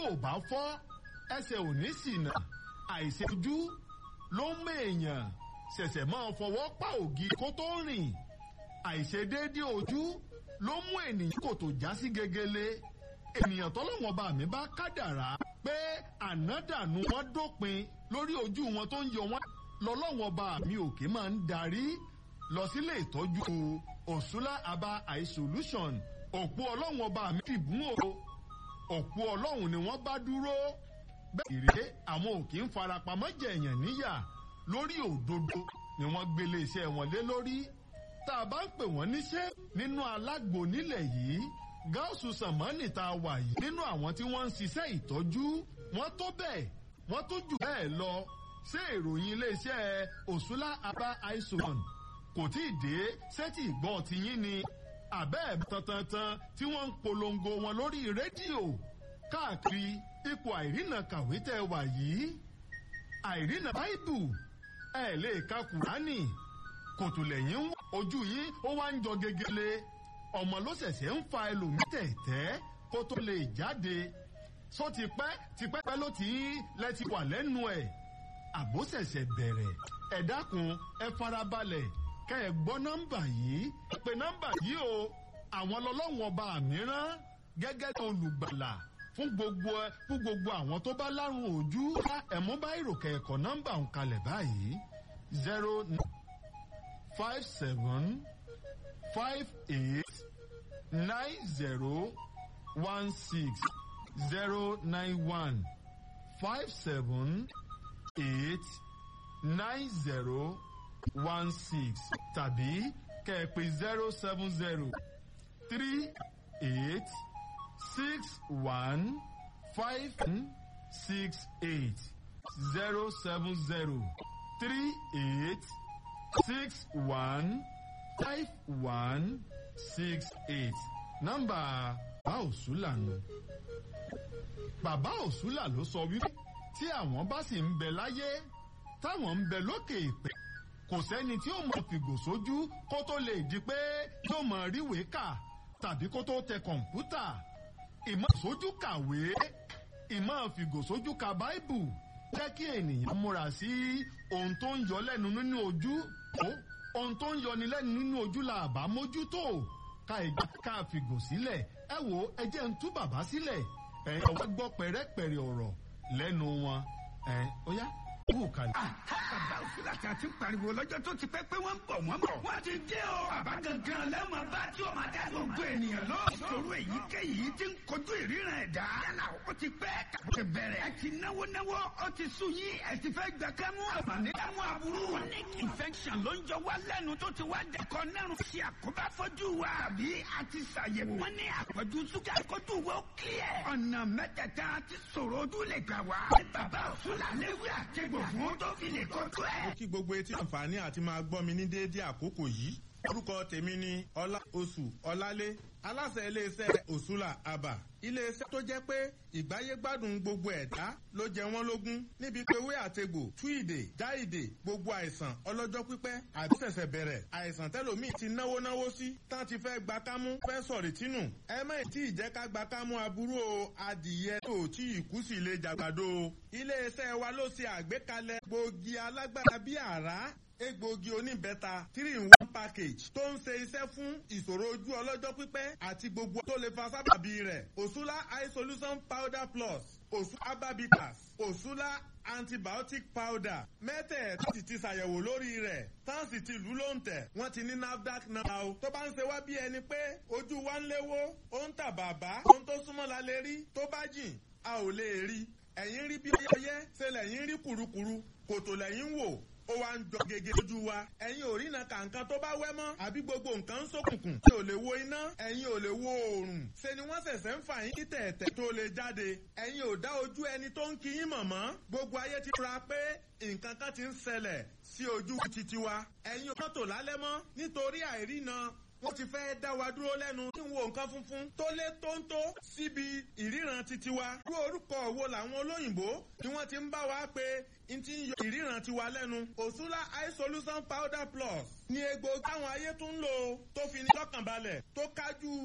ò bá fọ́ ẹsẹ̀ ò ní ṣìnà àìṣojú ló ń mèèyàn ṣẹ̀ṣẹ̀ máa fọwọ́ pa ògì kó tó rìn àìṣedéédé ojú ló mú ènìyàn kò tó já sí gegele ènìyàn tọ́lọ́wọ́n bá mi bá kádàrá pé ànádànù wọn dópin lórí ojú wọn tó ń yọ wọn lọ́lọ́wọ́n bá mi òkè máa ń darí lọ sílé ìtọ́jú òṣùlá aba eye solution òpó ọlọ́wọ́n bá mi dìbò o òpó ọlọ́run ni wọ́n bá dúró bẹ́ẹ̀ rèé àwọn òkè ń farapamọ́ jẹ̀yàn níyà lórí òdodo ni wọ́n gbélé iṣẹ́ wọn lé lórí tá a bá ń pè wọ́n níṣẹ́ nínú alágbo nílẹ̀ yìí gáàsù sàmánì tá a wà yìí nínú àwọn tí wọ́n ń ṣiṣẹ́ ìtọ́jú wọ́n tó bẹ́ẹ̀ wọ́n tó jù bẹ́ẹ̀ lọ ṣé ìròyìn iléeṣẹ́ òṣùlá aba aison kò tí ì dé sẹ́tì ìgbọ́n tiyín ni àbẹ́ tantantan tí wọ́n ń polongo wọn lórí rédíò káàkiri ipò àìrìnà kàwé tẹ́ wà yìí àìrìnà báìbù ẹ lè ka kùránì kòtò lẹ́yìn ń ojú yín ó wá ń jọ gegele ọmọ ló ṣẹ̀ṣẹ̀ ń fa ẹlòmíì tẹ̀tẹ́ kó tó lè jáde só ti pẹ́ ti pẹ́ pẹ́ ló ti lẹ́ti wà lẹ́nu ẹ̀ àbó ṣẹ̀ṣẹ̀ bẹ̀rẹ̀ ẹ dákun ẹ farabalẹ̀ kẹ́ ẹ gbọ́ nọ́mbà yìí ẹ pè nọ́mbà yìí o àwọn lọ́lọ́wọ́n ọba mìíràn gẹ́gẹ́ bí olùgbàlà fún gbogbo ẹ fún gbogbo àwọn tó bá lárùn ojú ẹ̀mú bá ìròkè ẹ̀kọ́ nọ́mbà ń kalẹ̀ báyìí zero five seven five eight nine zero one six zero nine one five seven eight nine zero one six tàbí kẹ̀pẹ́ zero seven zero three eight six one five six eight zero seven zero three eight six one five one six eight nọ́mbà bàbá òṣùlà nù. bàbá òṣùlà ló sọ wípé tí àwọn bá sì ń bẹ láyé táwọn ń bẹ lókè ìpè kò sẹ́ni tí ó mọ fìgò sójú kó tó lè di pé yóò mọ ríwèé kà tàbí kó tó tẹ kọ̀ǹpútà ìmọ̀ sójú kàwé ìmọ̀ fìgò sójú ka báìbù jẹ́ kí ènìyàn múra sí ohun tó ń yọ lẹ́nu nínú ojú ohun tó ń yọni lẹ́nu nínú ojú la àbá mójútó ká ìgbà ká fìgò sílẹ̀ ẹ wo ẹ jẹ́ ń tú bàbá sílẹ̀ ẹ ọwọ́ gbọ́ pẹ̀rẹ́pẹ̀rẹ́ ọ̀rọ̀ lẹ́nu wọn ẹ ó yá kú kalẹ̀. bàbá òfin àti àti pariwo lọ́jọ́ tó ti pẹ́ pé wọ́n ń bọ̀ wọ́n bọ̀. wọ́n ti dé o. bàbá gangan lẹ́wọ̀n bá tí o máa dá gbogbo ènìyàn lọ. ìṣòro èyíkéyìí ti ń kojú ìríran ẹ̀dá. yálà ó ti pẹ́ tàbí ti bẹ̀rẹ̀. ẹ ti náwó náwó ó ti sú yín ẹ ti fẹ́ gbà kámú. àbàní kámú aburú. chronic infection ló ń jọ wá lẹ́nu tó ti wá dẹ̀kọ́ nẹ́rù. ṣe àkóbá fojú wa. àbí a ti ṣàyẹ̀wò. wọ́n ní àpọ̀jù ṣúgà kojú wo clear. ọ̀nà mẹ́tẹ̀ẹ̀ta ti sọ̀rọ̀ ojú lè gbà wá. bàbá òfin làlẹ́ wí àtẹ̀gbọ̀ fún tó fi lè kojú ẹ̀. mo kí gbogbo etí àǹfààní àti máa gbọ́ mi ní déédéé àkókò yìí orúkọ tèmi ni ọlá oṣù ọlálé aláṣẹ iléeṣẹ́ òṣùlà àbà iléeṣẹ́ tó jẹ́ pé ìgbáyégbádùn gbogbo ẹ̀dá ló jẹ wọ́n lógún níbi pé ewé àtegbò túìdè jáìdè gbogbo àìsàn ọlọ́jọ́ pípẹ́ àti ṣẹ̀ṣẹ̀ bẹ̀rẹ̀ àìsàn tẹ́lòmíì ti náwó náwó sí tán ti fẹ́ gba kámú fẹ́ sọ̀rì tínú ẹ mẹ́rin tí ìjẹ́ ká gba kámú aburú o adìyẹ tó tí ìkú sì lè jàgbàdo o iléeṣẹ́ wa ló ṣe àgbékalẹ̀ gbòógì alágbára bíi àrá egbòogi oníbẹ́ta three in one package tó ń ṣe iṣẹ́ fún ìṣòro ojú ọlọ́jọ́ pípẹ́ àti gbogbo tó lè fa sábàbí rẹ̀ òṣùlá eye solution powder plus òṣù ababitas òṣùlá antibiotic powder mẹ́tẹ̀ẹ̀ta sì ti ṣàyẹ̀wò lórí rẹ̀ tán sì ti lù ló ń tẹ̀ wọ́n ti ní nafdac náà o tó bá ń ṣe wá bí ẹni pé ojú wa ń léwó ó ń tà bàbá ohun tó súnmọ́ la lè rí tó bá jìn a ò lè rí ẹ̀yìn rí bí ọyẹ́ ṣe lẹ́yìn rí kùrukùru kòtò lẹ́yìn wò ó wá ń jọ gègé lójú wa ẹ̀yin ò rí iná kàǹkan tó bá wẹ́ mọ́ àbí gbogbo nǹkan ń ṣókùnkùn tí ò lè wo iná ẹ̀yin ò lè wo oòrùn ṣe ni wọ́n ṣẹ̀ṣẹ̀ ń fà yín kí tẹ̀ẹ̀tẹ̀ tó lè jáde ẹ̀yin ò dá ojú ẹni tó ń kí yín mọ̀ mọ́ gbogbo ayé ti ra pé nǹkan kan ti ń ṣẹlẹ̀ sí ojú titi wa ẹ̀yin ò mọ́tò lálẹ́ mọ́ nítorí àìrína wọ́n ti fẹ́ dá wa dúró lẹ́nu tí ń wo nǹkan funfun tó lé tóńtó síbi ìríran titi wa. irú orúkọ wo làwọn olóyìnbó ni wọ́n ti ń bá wa pé n ti ń yọ ìríran tiwa lẹ́nu. òṣùlá eye solution powder plus ni egbòogi táwọn ayé tún ń lò tó fi ní lọ́kànbalẹ̀ tó kájú